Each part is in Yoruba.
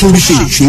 torí ṣe ìṣó.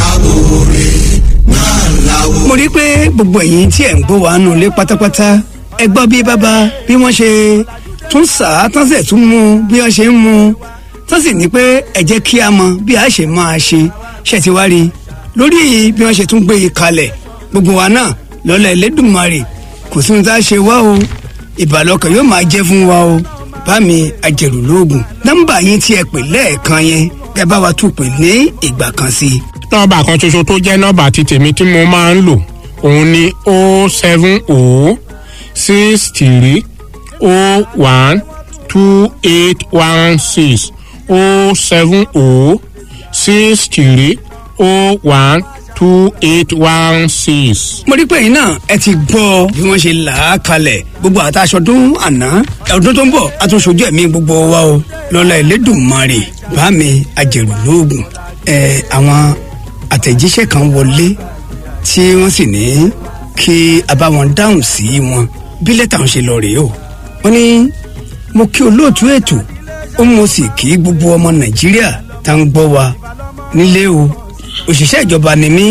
mo rí i pé gbogbo ẹ̀yin tí ẹ̀ ń gbọ́ wàá nù lé pátápátá ẹ gbọ́ bí bàbá bí wọ́n ṣe tún sà á tán sẹ̀ tún mú bí wọ́n ṣe ń mú tán sì ní pé ẹ jẹ́ kí a mọ bí a ṣe máa ṣe ṣe ti wá rí i lórí bí wọ́n ṣe tún gbé e kalẹ̀ gbogbo wa náà lọ́lá Ẹlẹ́dùmarè kò sí ohun tá a ṣe wá o ìbàlọ́kàn yóò máa jẹ́ fún wa o bá mi ajẹ̀rù lóògùn nọ́mbà yín tí ẹ pè lẹ́ẹ̀kan yẹn ẹ bá wa tún pè ní ìgbà kan sí i. nọ́mbà kan ṣoṣo tó jẹ́ nọ́mbà ti tèmi tí mo máa ń lò òun ni o seven o six three o one two eight one six o seven o six three o one two eight one six. mo rí pé yín náà ẹ ti gbọ́ bí wọ́n ṣe là á kalẹ̀ gbogbo àtàṣọdún àná ọdún tó ń bọ̀ àtúnṣojú ẹ̀mí gbogbo wa o lọ́lá Ẹlẹ́dùmarè bá mi ajẹ̀rù lóògùn ẹ àwọn àtẹ̀jíṣẹ́ kan wọlé tí wọ́n sì ní kí a bá wọn dáhùn sí wọn bí lẹ́tà ń ṣe lọ rèé o wọ́n ní mo kí olóòtú ètò ó mo sì kí gbogbo ọmọ Nàìjíríà tá ń gbọ́ wa nílé o òṣìṣẹ́ ìjọba ni mí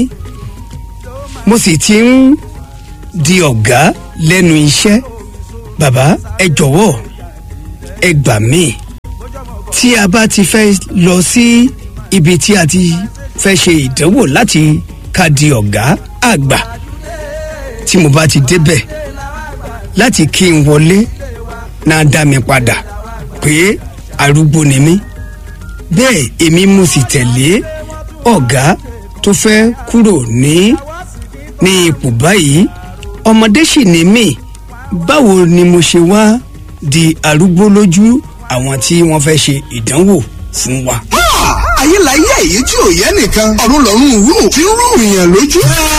mo sì ti ń di ọ̀gá lẹ́nu iṣẹ́ bàbá ẹ jọ̀wọ́ ẹ gbà mí tí a bá ti fẹ́ lọ sí ibi tí a ti fẹ́ ṣe ìdánwò láti ká di ọ̀gá àgbà tí mo bá ti débẹ̀ láti kí n wọlé náà dá mi padà pé arúgbó ni mí bẹ́ẹ̀ èmi mo sì tẹ̀lé ọ̀gá tó fẹ́ kúrò ní ní ipò báyìí ọmọdé sì ni mí báwo ni mo ṣe wá di arúgbó lójú àwọn tí wọ́n fẹ́ ṣe ìdánwò fún wa. ayé la yẹ èyí tí ò yẹ nìkan ọ̀run lọ́run wúrù tí ń rú ìyàn lójú.